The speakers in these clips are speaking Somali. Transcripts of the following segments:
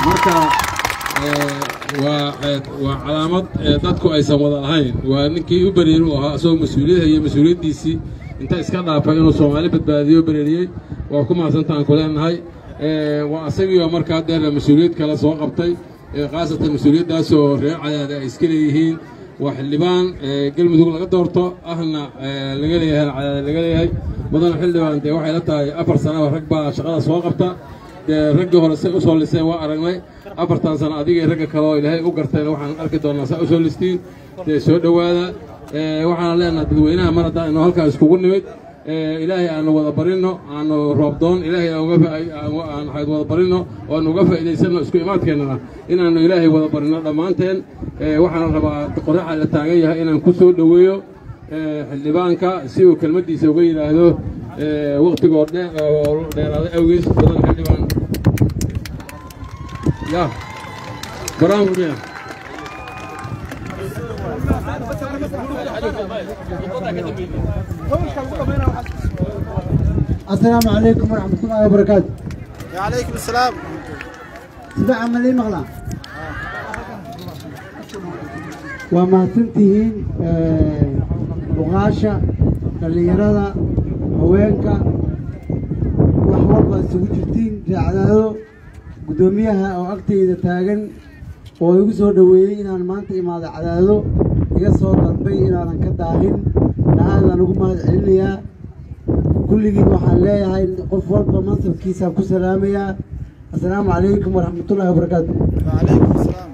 marka waa waa calaamad dadku aysan wada lahayn waa ninkii u bereeri u ahaa isagoo mas-uuliyadha iyo mas-uuliyaddiisii inta iska dhaafay inuu soomaali badbaadiyo bereeriyey waa ku mahadsantaan ku leenahay waa asagiioo markaa deer mas-uuliyad kale soo qabtay khaasatan mas-uuliyaddaasoo reer cadaada ay iska leeyihiin waa xildhibaan galmudug laga doorto ahna laga leeyahay cadaada laga leeyahay mudana xildhibaan dee waxay la tahay afar sanaba rag baa shaqada soo qabta dee raggii hore say u soo liseen waa aragnay afartan sano adigay ragga kale oo ilaahay u gartayna waxaan arki doonnaa saa u soo listiin dee soo dhowaada waxaana leenaha dadweynaha mar haddaan inu halkaa iskugu nimid ilaahay aanu wada barinno aanu roobdoon ilaahay aan wada barinno oo aanu uga faa'iidaysanno isku imaadkeennana inaannu ilaahay wada barinno dhammaanteen waxaana rabaa qoraxa la taagan yahay inaan ku soo dhoweeyo xildhibaanka si uu kelmaddiisa uga yidhaahdo waktigoo dheeraaday awgees badan xildhibaan ya barnaamijka السلام عليكم ورحمة الله وبركاته وعليكم السلام سبع عملي مغلا وما سنتهين بغاشة دليرada haweenka wax walba isugu jirtiin raacdaado guddoomiyaha oo agtayda taagan oo igu soo dhoweeyey inaan maanta imaado cadaado iga soo dalbay inaanan ka daahin nahaadaan ugu mahad celinayaa kulligiin waxaan leeyahay qof walba mansabkiisaan ku salaamayaa assalaamu calaykum waraxmatullaahi wabarakaatu وعليكم السلام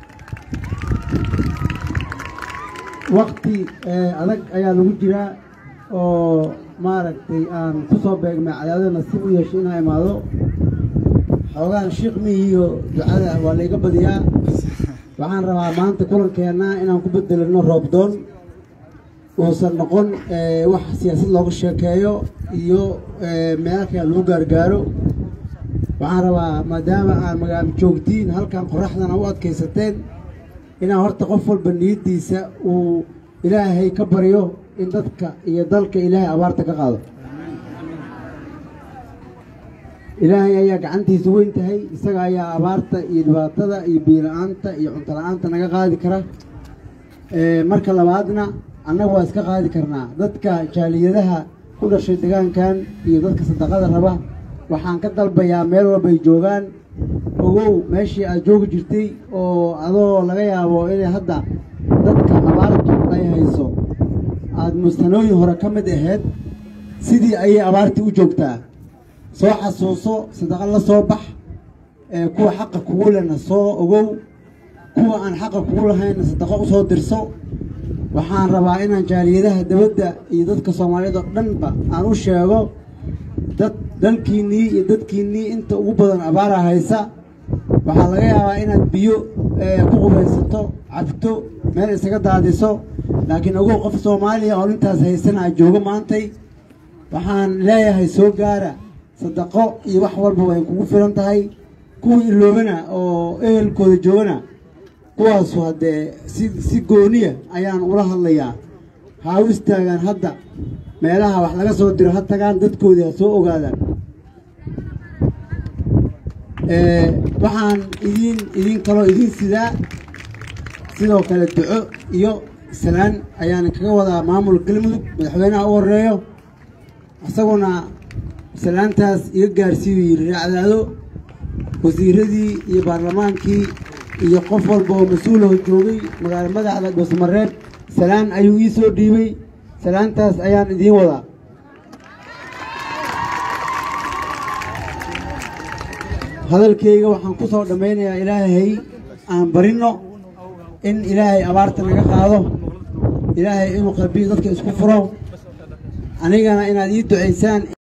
wakti adag ayaa lagu jiraa oo maaragtay aan ku soo beegmay cadaado nasiib u yeeshay inaa imaado xoogaan shiikh mihiyo ducada waa layga badiyaa waxaan rabaa maanta kulankeenna inaan ku bedelino roobdoon uusan noqon wax siyaasad looga sheekeeyo iyo meelo kale lagu gaargaaro waxaan rabaa maadaama aad magaalo joogtiin halkan qoraxdana u adkaysateen inaan horta qof walba niyaddiisa uu ilaahay ka baryo in dadka iyo dalka ilaahay abaarta ka qaado ilaahay ayaa gacantiisa weyn tahay isaga ayaa abaarta iyo dhibaatada iyo biila-aanta iyo cunto la-aanta naga qaadi kara marka labaadna annaga waa iska qaadi karnaa dadka jaaliyadaha ku dhashay degaankan iyo dadka sadaqada raba waxaan ka dalbayaa meel walbay joogaan ogow meeshii aad joogi jirtay oo adoo laga yaabo inay hadda dadka abaartu ay hayso aada mustanooyin hore ka mid ahayd sidii ayay abaartii u joogtaa soo xasuuso sadaqo la soo bax kuwa xaqa kugu lehna soo ogow kuwa aan xaqa kugu lahayna sadaqo u soo dirso waxaan rabaa inaan jaaliyadaha dabadda iyo dadka soomaaliyeed oo dhanba aan u sheego dad dalkiinnii iyo dadkiinnii inta ugu badan abaara haysa waxaa laga yaabaa inaad biyo ku qubaysato cabto meel isaga daadiso laakiin ogow qof soomaaliya oo intaas haysana a joogo maantay waxaan leeyahay soo gaara sadaqo iyo wax walba way kugu filan tahay kuwa iloobana oo ehelkooda joogana kuwaasu haddee si si gooniya ayaan ula hadlayaa ha u istaagaan hadda meelaha wax laga soo diro ha tagaan dadkoodii ha soo ogaadaan waxaan idiin idiin kaloo idiin sidaa sidoo kale duco iyo salaan ayaan kaga wadaa maamul galmudug madaxweynaha u horeeyo isaguna salaantaas iga gaarsiiyu yidhi raacdaado wasiiradii iyo baarlamaankii iyo qof walba oo mas-uulaho joogay magaalo madaxda dhuusmareeb salaan ayuu ii soo dhiibay salaantaas ayaan idiin wadaa hadalkayga waxaan ku soo dhammaynayaa ilaahay aan barinno in ilaahay abaarta naga qaado ilaahay inuu qalbiga dadka isku furo anigana inaad ii ducaysaan